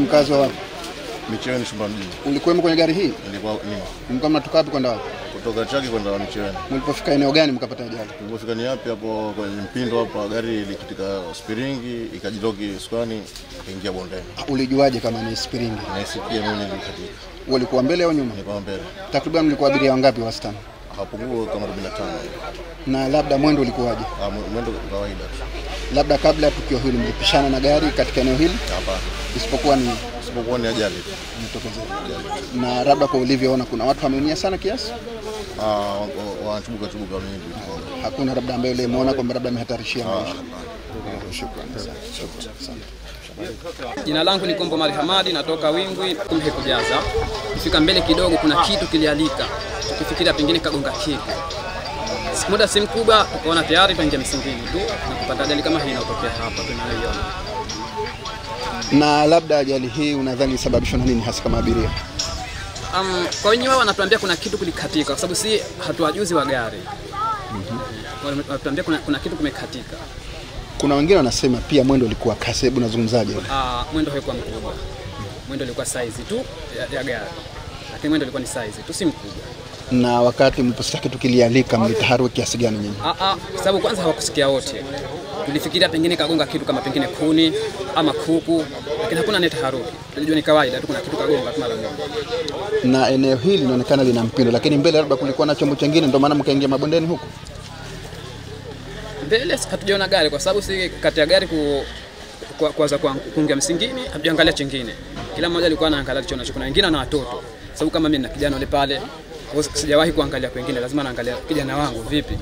mkazi wa wapi? Micheweni Shumba mjini. Ulikuwemo kwenye gari hii? Nilikuwa nimo Mlikuwa mnatoka wapi kwenda wapi? kutoka Chaki kwenda Micheweni. Mlipofika eneo gani mkapata ajali? Tulipofika ni yapi hapo kwenye mpindo hapa, gari ilikitika spiringi ikajiloki sukani ikaingia bondeni. Ulijuaje kama ni spiringi? Naisikia mimi nilikatika, Ulikuwa mbele au nyuma? nilikuwa mbele Takriban mlikuwa abiria wangapi wastani? hapungua kama 45 Na labda mwendo ulikuwaje? Ah, mwe- mwendo kawaida tu. Labda kabla ya tukio hili mlipishana na gari katika eneo hili, Hapana, isipokuwa ni isipokuwa ni ajali tu. imetokezea. Na labda kwa ulivyoona, kuna watu wameumia sana kiasi? Ah, wa- wa- wanachubuka chubuka mingi. Hakuna labda ambaye ulimuona kwamba labda amehatarishia maisha? Shukrani sana. Shukrani sana. Jina langu ni Kombo Mali Hamadi, natoka Wingwi, kumbe kujaza. Kufika mbele kidogo, kuna kitu kilialika, tukifikiria pengine kagonga keki. Muda si mkubwa, tukaona tayari tuingia msingini tu na kupata ajali kama hii inayotokea hapa tunayoiona. Na labda ajali hii unadhani isababishwa na nini hasa kama abiria? Um, kwa wenyewe wao wanatuambia kuna kitu kulikatika, kwa sababu si hatuwajuzi wa gari mm-hmm. Wanatuambia kuna, kuna kitu kumekatika. Kuna wengine wanasema pia mwendo ulikuwa kasi. Hebu nazungumzaje? Ah, mwendo haikuwa mkubwa, mwendo ulikuwa size tu ya, ya gari, lakini mwendo ulikuwa ni size tu, si mkubwa. Na wakati mliposikia kitu kilialika, mlitaharuki kiasi gani nyinyi? Ah, ah, kwa sababu kwanza hawakusikia wote. Tulifikiria pengine kagonga kitu kama pengine kuni ama kuku, lakini hakuna neta haruki. Tulijua ni kawaida tu, kuna kitu kagonga tu mara moja. Na eneo hili linaonekana lina mpindo, lakini mbele labda kulikuwa na chombo chingine, ndio maana mkaingia mabondeni huku. Mbele hatujaona gari kwa sababu si kati ya gari ku kwa- kuanza kwa kuingia msingini, hatujaangalia chingine. Kila mmoja alikuwa anaangalia alichonacho. Kuna wengine na watoto, sababu kama mimi na kijana yule pale, kwa hiyo sijawahi kuangalia kwengine, lazima naangalia kijana wangu vipi.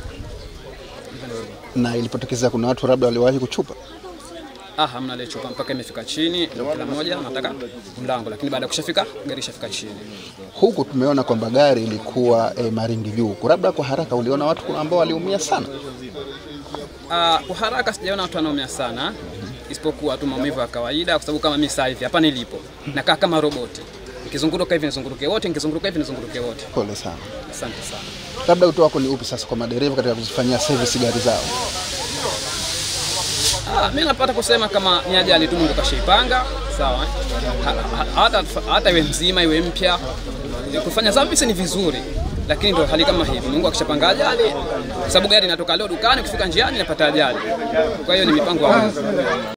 Na ilipotokezea kuna watu labda waliwahi kuchupa. Ah, hamna ile chupa mpaka imefika chini, kila mmoja anataka mlango, lakini baada ya kushafika gari ishafika chini. Huku tumeona kwamba gari ilikuwa e, maringi juu huku, labda kwa haraka uliona watu ambao waliumia sana. Ah, kwa haraka sijaona watu wanaumia sana isipokuwa tu maumivu ya kawaida, kwa sababu kama mimi sasa hivi hapa nilipo nakaa kama roboti, nikizunguruka hivi nizunguruke wote, nikizunguruka hivi nizunguruke wote. Pole sana. Asante sana. Labda wito wako ni upi sasa kwa madereva katika kuzifanyia service gari zao? Ah, mimi napata kusema kama ni ajali tu Mungu kashaipanga, sawa. eh? Ha- ha- Hata hata iwe mzima iwe mpya, kufanya service ni vizuri, lakini ndo hali kama hivi. Mungu akishapanga ajali, sababu gari inatoka leo dukani, kufika njiani inapata ajali. Kwa hiyo ni mipango ya Mungu.